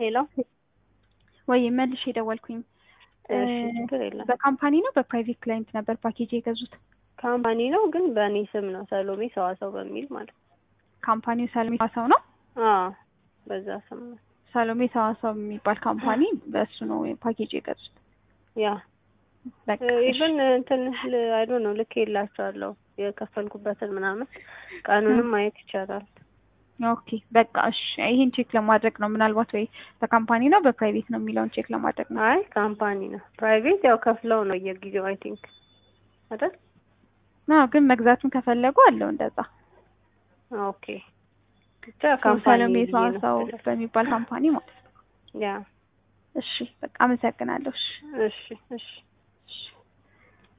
ሄሎ ወይ መልሽ የደወልኩኝ እሺ፣ ችግር የለም። በካምፓኒ ነው በፕራይቬት ክላይንት ነበር ፓኬጅ የገዙት? ካምፓኒ ነው ግን በእኔ ስም ነው ሰሎሜ ሰዋሰው በሚል ማለት ነው። ካምፓኒው ሰሎሜ ሰዋሰው ነው። አዎ በዛ ስም ነው። ሰሎሜ ሰዋሰው የሚባል ካምፓኒ በእሱ ነው ፓኬጅ የገዙት። ያ በቃ ኢቨን እንትን አይ ዶንት ኖ ልክ የላቸዋለሁ የከፈልኩበትን ምናምን ቀኑንም ማየት ይቻላል። ኦኬ በቃ እሺ፣ ይሄን ቼክ ለማድረግ ነው ምናልባት ወይ በካምፓኒ ነው በፕራይቬት ነው የሚለውን ቼክ ለማድረግ ነው። አይ ካምፓኒ ነው። ፕራይቬት ያው ከፍለው ነው የጊዜው አይ ቲንክ አይደል? አዎ ግን መግዛቱን ከፈለጉ አለው እንደዛ። ኦኬ ብቻ ካምፓኒ ሰሎሜ ብዬ ነው ሰዋሰው የፈለኩት። በሚባል ካምፓኒ ማለት ነው። ያ እሺ በቃ አመሰግናለሁ። እሺ እሺ እሺ እሺ